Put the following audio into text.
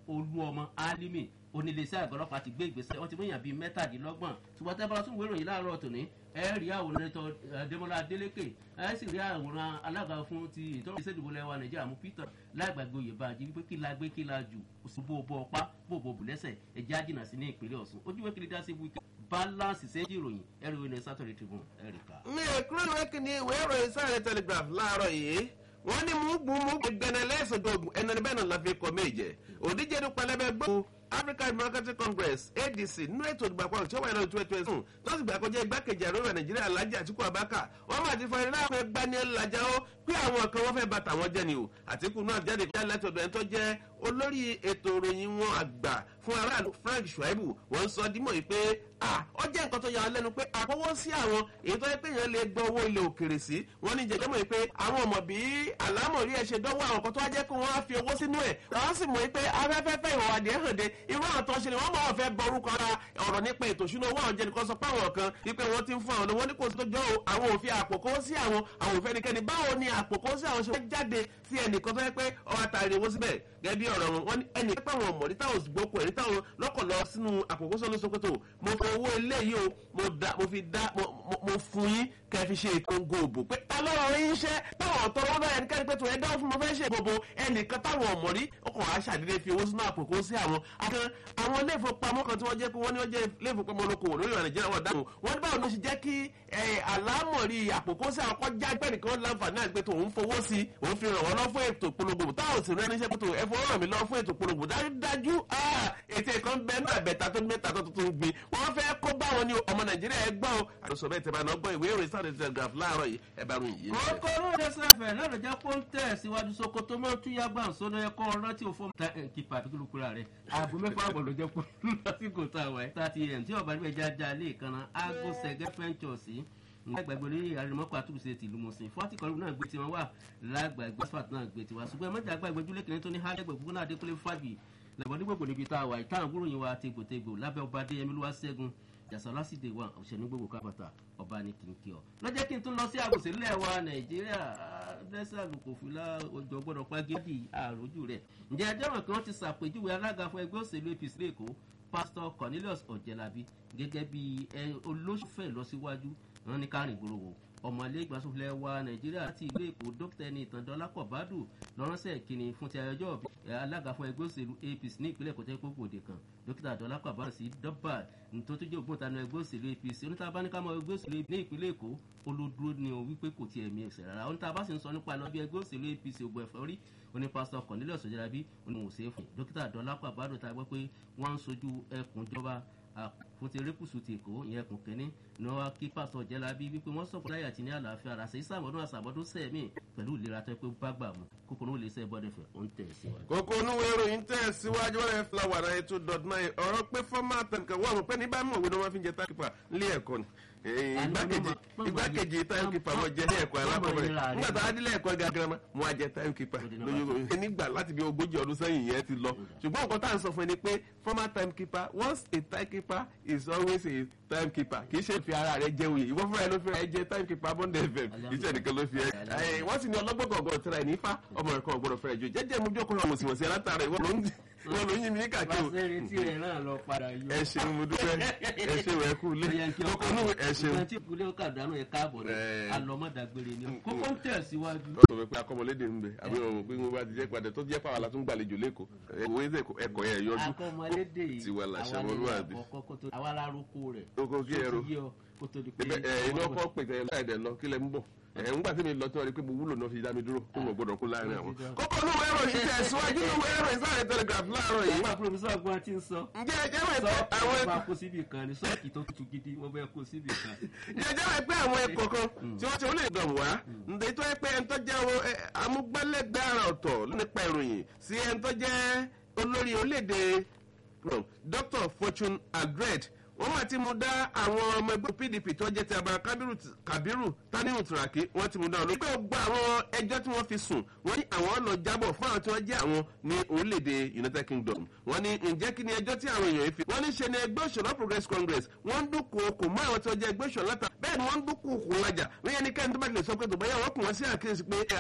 olúọmọ alimi oníléeṣẹ́ àgọ́ ọlọ́pàá ti gbé ìgbésẹ̀ wọ́n ti mú èèyàn bíi mẹ́tàdínlọ́gbọ̀n ṣùgbọ́n tẹ́ bá tún wérò yìí láàárọ̀ tòní ẹ rí àwòrán ètò adémọlá adélékè ẹ sì rí àwòrán alága fún ti ìtọ́rọ̀ ìṣèdìbò lẹ́wà nàìjíríà mú peter láìgbàgbé oyèbájí wípé kí la gbé kí la jù òṣùbò bọ ọpá bòbò bùlẹ́sẹ̀ ẹ̀jẹ̀ àjìnà sí ní ìpínlẹ̀ ọ̀sùn ojú wẹ́kìlì dá sí wíkẹ́ balance ṣẹ́jì ìròyìn ẹ̀rí ìwé ní saturday tribune ẹ̀ríkà. mi ò kúrò lókè ní ìwé ìròyìn sáré telegraph láàárọ̀ yìí wọ́n ní mugun mugun gbẹ̀nẹ̀ lẹ́sìn dọ̀gùn ẹnu ẹni bẹ́ẹ̀ náà la fi kọ́ méje òdíje ní pẹlẹbẹ gbọ́ african democratic congress adc nínú ètò ìgbà kan tí ó wà ní ọdún twenty twenty two tó sì gbà kọjá igbákejì àríwá nàìjíríà alhaji atiku abaka wọn máa ti fọ ẹni láàpẹ gbani ẹlẹjà ó pé àwọn kan wọn fẹẹ bá tàwọn jẹ ni o àtìkù náà jáde kọjá látọdọ ẹni tó jẹ olórí ètò ìròyìn wọn àgbà fún aráàlú frank shuaibu wọn sọ dímọ yìí pé ó jẹ́ nǹkan tó yà á lẹ́nu pé àkọ́wọ́ sí àwọn èyí tó yẹ pé èèyàn lè gbọ́ owó ilẹ̀ òkèrè sí wọ́n ní jẹjẹ́ mọ̀ pé àwọn ọmọ bí àlámọ̀rí ẹ̀ ṣe dánwò àwọn kan tó wá jẹ́ kó wọ́n á fi owó sínú ẹ̀ wọ́n sì mọ̀ pé afẹ́fẹ́fẹ́ ìwọ̀wádìí ẹ̀ hàn dé irú àwọn tó ń ṣe ni wọ́n mọ̀ fẹ́ bọ orúkọ ara ọ̀rọ̀ nípa ètò ìṣúná owó àwọn jẹnìkan sọ pé àwọn kan wípé wọ́n ti ń fún àwọn lówó ní kò sí tó jọ àwọn òfin àpòkó sí àwọn àwọn òfin ẹnikẹ́ni báwo ni àpòkó sí àwọn ṣe wọ́n jáde sí ẹnìkan tó yẹ pé ọ̀rọ̀ àtàrí owó síbẹ̀ gẹ́gẹ́ bí ọ̀rọ̀ wọn ní ẹnì pé àwọn ọmọdé táwọn gbókò ẹ̀rí táwọn lọ́kọ̀ lọ sínú àpòkó sọ́nù sokoto mo fi owó eléyìí o mo fi dá mo fún yín kẹ́ fi ṣe ètò ngóòbò pé ta lọ́rọ̀ yín iṣẹ́ táwọn ọ̀tọ́ wọn náà ẹnikẹ́ni pé tó ẹ dáwọ́ fún mo fẹ́ ṣe gbogbo ẹnìkan táwọn ọmọ rí ọkọ̀ aṣàdédé fi owó sínú àpòkó sí àwọn akẹ́ àwọn ilé ìfowópamọ́ kan tí wọ́n jẹ́ pé wọ́n ní wọ́n jẹ́ ilé ìfowópamọ́ olókoòwò lórí ìrìn nàìjíríà wọ́n dáhùn wọ́n ní báwo ló ṣe jẹ́ kí àlámọ̀rí àpòkó sí àwọn kọjá ẹgbẹ́ nìkan láǹfààní àti pé tó òun fowó sí òun fi ràn wọ́n lọ fún ètò ìpolongo táwọn sì rẹ́ níṣẹ́ pé tó ẹ fọwọ́ ràn mí lọ fún ètò ìpolongo dájúdájú ètò ìkan bẹ́ẹ̀ náà bẹ̀ta tó mẹ́ta tó tuntun gbin wọ́n fẹ́ kó bá wọn ní ọmọ nàìjíríà ẹ gbọ́ àdóso bẹ́ẹ̀ tẹ́ bá náà gbọ́ ìwé ìròyìn sáà telegraph láàárọ̀ yìí ẹ bá ròyìn yìí. kókó lóde sẹfẹ lọ́dọ̀ jẹ́ kó ń tẹ̀ síwájú sokoto mọ́ túyà gbà sódò ẹ kọ́ rántí òfò kípa àbíkúlù kúrà rẹ̀ aago mẹ́fà àbọ̀ ló jẹ́ kó lásìkò tá a wà ẹ́ thirty m tí ọ̀bá níbẹ̀ jájá lé ìkànnà aago sẹ̀gẹ́ fẹ́ńtọ̀sì lágbàgbé olóyè àrèmọ́kọ̀ àtúnṣe tìlú mọ̀sìn fọ́tì kọ́lù náà gbé tiwọn wà lágbàgbé asfalt náà gbé tiwa ṣùgbọ́n ẹ̀mọ́jà àgbàgbé ojúlé kìnìún tó ní hájẹ́gbẹ̀ gbogbo náà adékúnlé fàbí lẹ́bọ̀n nígbògbò níbi tá a wà ìtàn gbúròyìn wa tegbòtegbò lábẹ́ ọba adéyẹmí ló wá ṣẹ́gun jàsọ lásìdè wa òṣèlú gbogbo kábàtà ọba ní kìnkì ọ. lọ́jọ́ kí n tún lọ sí àgùsí ilẹ̀ wa nàìjíríà dẹ́sẹ̀ àlùkò fìlà ọjọ́ gbọ́dọ̀ pàgẹ́dì àròjù rẹ̀. ǹjẹ́ ẹjọ́ wọn kí wọ́n ti ṣàpèjúwe alága fún ẹgbẹ́ òṣèlú apc lẹ́kọ̀ọ́ pásítọ̀ cornelius ọ̀jẹ̀lábí gẹ́gẹ́ bí olóṣùfẹ́ lọ́síwájú wọn ní kárìn gbòòrò ọmọlé ìgbàsófilẹ̀ wa nàìjíríà láti ìlú èkó dókítà ẹni ìtàn dọ́lápọ̀ bádù lọ́rọ́sẹ̀ kìíní fún ti ayọjọ́ alága fún ẹgbẹ́ òṣèlú apc ní ìpínlẹ̀ kòtẹ́ gbòde kan dókítà dọ́lápọ̀ bádù sí dọ́bà tó tó jẹ́ ògbóǹtanú ẹgbẹ́ òṣèlú apc oníta bá ní ká mọ ẹgbẹ́ òṣèlú ní ìpínlẹ̀ èkó olódúró ni o wípé kò tiẹ̀ mi ẹ̀sẹ̀ rárá oníta bá sì ń sọ nípa lọ bí ẹgbẹ́ òṣèlú apc ògbó ẹ̀fọ́ rí oní pásítọ̀ cornelius ọ̀jẹ̀lábí oníwòsè fún dókítà dọ́lápọ̀ bádù ta gbọ́ pé wọ́n ń sojú ẹkùn ìjọba fún ti erékùsù ti èkó ìyẹn ẹkùn kínní ni wọn kí pásítọ jẹlábí wípé wọn sọpọ láyà tí ní àlàáfíà ara ṣe sàmọdún àsàmọdún sẹmí pẹlú ìlera tó pé bá gbà mú kókó ní iléeṣẹ bọdẹfẹ ó ń tẹ síwájú. kókó onúwe ìròyìn tẹ̀ síwájú ọ̀rẹ́ fúláwà náà ètò dot nine ọ̀rọ̀ pé fọ́mà tẹ̀kẹ̀ wọ́n mọ̀ pé ní báyìí mọ̀ wí ni wọ́n fi ń jẹ tákìpà nílé ẹ̀kọ́ ni igbákejì time keeper wọn jẹ ní ẹ̀kọ́ alákọ̀ọ́bẹ̀rẹ̀ nígbà tó adílé ẹ̀kọ́ gàgàrà wọn á jẹ time keeper lójú nígbà láti bí ogójì ọdún sẹ́yìn yẹn ti lọ ṣùgbọ́n nǹkan tá à ń sọ fún ẹni pé former time keeper once a time keeper is always a time keeper kì í ṣe fi ara rẹ jẹ oyè ìwọ fúnra ẹ ló fi ẹ jẹ time keeper bond fm kì í ṣe nìkan ló fi ẹ wọ́n sì ní ọlọ́gbọ̀gbọ̀ ọ̀gọ̀ tẹ̀ra ẹ̀ nífa ọmọ ẹ̀kọ́ ọ̀gbọ̀dọ̀ fẹ́rẹ̀ jù jẹ́jẹ́ mú jókòó àwọn òsìwọ̀sì alátara ìwọ ló ń wọn ló ń yín mi kàkiri o. pàṣẹ retí rẹ náà lọ padà yọ. ẹ ṣeun mo dúpẹ́ ẹ ṣeun ẹ kú lé kókó nù ẹ ṣeun. ìgbà tí ìpínlẹ̀ kàdánù ẹ káàbọ̀ rẹ̀ alọ́mọdàgbére ni kókó ń tẹ̀ síwájú. ó sọ pé akọmọlédè ń bẹ àbí ọmọ pé wọn bá ti jẹ padà tó jẹ pàwọn alátún gbàlejò lẹkọọ òwe ẹkọ yẹn yọjú akọmọlédè yìí tiwa làṣà ọmọlúwàbí. àwa la roko rẹ̀ oko kí ẹ ro kó tó di pé. ẹ iná kọ́ pèsè ẹ̀ láì dẹ̀ lọ kílẹ̀ ń bọ̀ ẹ̀ ń gbà tí mi lọ tí wọ́n rí pé mo wúlò náà fi dá mi dúró tó mọ̀ gbọ́dọ̀ kó láàrin àwọn. kókó ní wẹ́rọ yìí tẹ̀ síwájú ní wẹ́rọ yìí sáré telegraph láàárọ̀ yìí. nígbà pòròmísọ̀ ọgbọ́n ti ń sọ. ǹjẹ́ ẹ jẹ́wọ́ pé àwọn sọ́ọ̀kì máa kó síbì kan ni sọ́ọ̀kì tó tutù gidi wọ́n bẹ́ẹ̀ kó síbì kan. ǹjẹ́ ẹ jẹ́wọ́ pé àwọn ẹ̀kọ́ kan tí wọ́n ti wọlé ìdàn wá ǹdẹ́ tó yẹ pé ẹni tó jẹ́ amúgbálẹ́gbẹ́ ara ọ̀tọ̀ nípa ìròyìn sí ẹni tó jẹ́ olórí orílẹ̀-èdè Dr. Fortune Aldred wọ́n máa ti mú dá àwọn ọmọ ẹgbẹ́ pdp tó jẹ́ ti abara kabiru tanimu turaki wọ́n ti mú dá olóògbé gba àwọn ẹjọ́ tí wọ́n fi sùn wọ́n ní àwọn lọ jábọ̀ fún àwọn tí wọ́n jẹ́ àwọn ní orílẹ̀-èdè united kingdom wọ́n ní ǹjẹ́ kí ni ẹjọ́ tí àwọn èèyàn fi wọ́n ní ṣe ni ẹgbẹ́ òṣèlú progress congress wọ́n ń dúnkù okò mọ́ àwọn tí wọ́n jẹ́ ẹgbẹ́ òṣèlú látà bẹ́ẹ̀ ni wọ́n ń dúnkù okò lájà wọ́n yẹn ní kẹ́ni tó bá lè sọ pé tó báyà wọ́n kùn wọ́n sí àkíyèsí pé